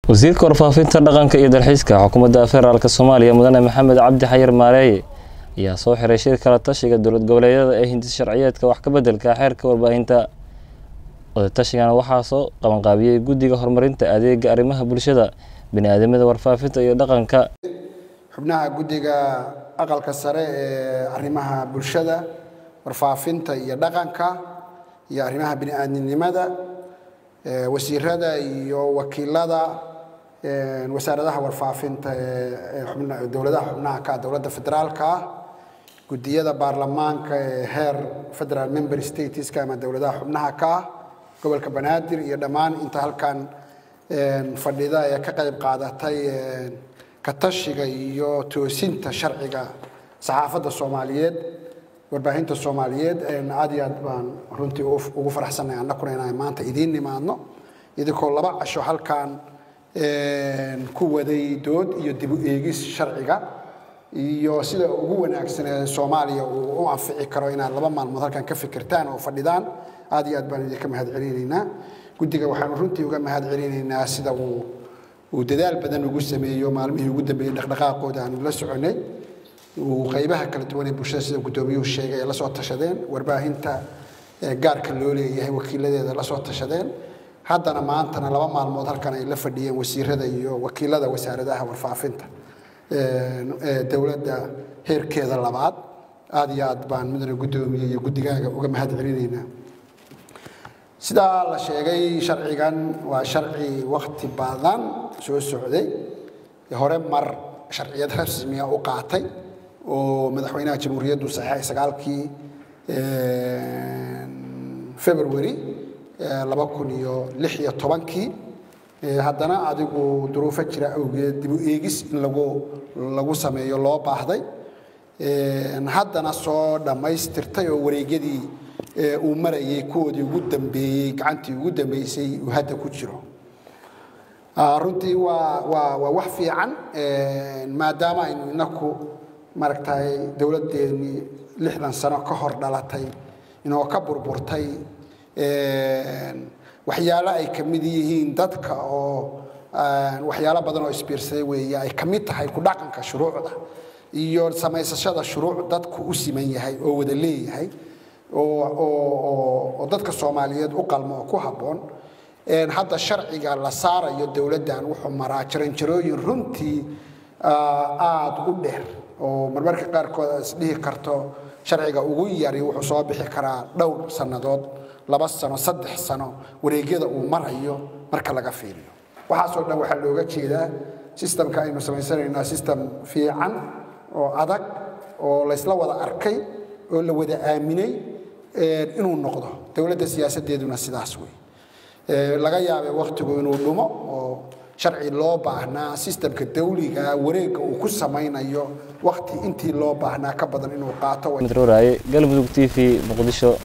wasiirka warfaafinta dhaqanka iyo dalxiiska xukuumadda federaalk soomaaliya mudane maxamed cabdi xayir maareeye ayaa soo xiray shir kala tashiga dowlad goboleedyada ee hindis sharciyeedka wax ka beddelka xeerka warbaahinta wadatashigan waxaa soo qabanqaabiyey guddiga horumarinta adeega arrimaha bulshada bini-aadamada warfaafinta iyo dhaqanka xubnaha guddiga aqalka sare ee arrimaha bulshada warfaafinta iyo dhaqanka iyo arrimaha bini-aadminimada wasiirada iyo wakiilada wasaaradaha warfaafinta ee dowladaha xubnaha ka dowladda federaalka ah guddiyada baarlamaanka ee heer federal member stateska ama dowladaha xubnaha ka ah gobolka banaadir iyo dhammaan inta halkan fadhida ee ka qayb qaadatay katashiga iyo toosinta sharciga saxaafadda soomaaliyeed warbaahinta soomaaliyeed aad iyo aad baan runtii ugu faraxsannahay annakuna inaan maanta idiin nimaadno idinkoo laba casho halkan ku waday dood iyo dib u eegis sharciga iyo sida ugu wanaagsan ee soomaaliya uu u anfici karo inaad laba maalmood halkan ka fikirtaan oo fadhidaan aad iyo aad baan idinka mahad celinaynaa guddiga waxaanu runtii uga mahad celinaynaa sida uu uu dadaal badan ugu sameeyo maalmihii ugu dambeeyey dhaqdhaqaaqooda aanu la soconay uu qaybaha kala duwan ee bulshada sida guddoomiyuhu sheegay ay la soo tashadeen warbaahinta gaarka loo leeyahay wakiiladeeda la soo tashadeen haddana maantana laba maalmood halkan ay la fadhiyeen wasiirada iyo wakiilada wasaaradaha warfaafinta dowladda heerkeeda labaad aad iyo aad baan mudane guddoomiye iyo guddigaaga uga mahad celinaynaa sidaa la sheegay sharcigan waa sharci wakti badan soo socday hore mar sharciyad rasmiya u qaatay oo madaxweynaha jamhuuriyaddu saxeexay sagaalkii february laba kun iyo lix iyo tobankii haddana adigu duruufo jira awgeed dib u eegis in lagu lagu sameeyo loo baahday haddana soo dhammaystirtay oo wareegyadii uu marayay kuwoodii ugu dambeeyey gacantii ugu dambeysay uu hadda ku jiro runtii waa waa waa wax fiican maadaama aynu inaku maaragtay dowladdeennii lixdan sano ka hor dhalatay inoo ka burburtay waxyaalo ay ka mid yihiin dadka oo waxyaalo badan oo isbiirsaday weeye ay ka mid tahay ku dhaqanka shuruucda iyo samaysashada shuruuc dadku u siman yahay oo wada leeyahay oo dadka soomaaliyeed u qalmo oo ku habboon hadda sharciga la saarayo dowladdan wuxuu maraa jaranjarooyin runtii aada u dheer oo marmarka qaarkood aad isdhihi karto sharciga ugu yari wuxuu soo bixi karaa dhowr sannadood laba sano saddex sano wareegyada uu marayo marka laga fiiriyo waxaasoo dhan waxaa looga jeedaa sistamka aynu samaysanaynaa sistem fiican oo adag oo laysla wada arkay oo la wada aaminay inuu noqdo dowladda siyaasadeeduna sidaas wey laga yaabay wakhtigu inuu dhumo oo sharci loo baahnaa sistamka dawliga wareegga uu ku samaynayo wakhti intii loo baahnaa ka badan inuu qaato galmudug t v muqdisho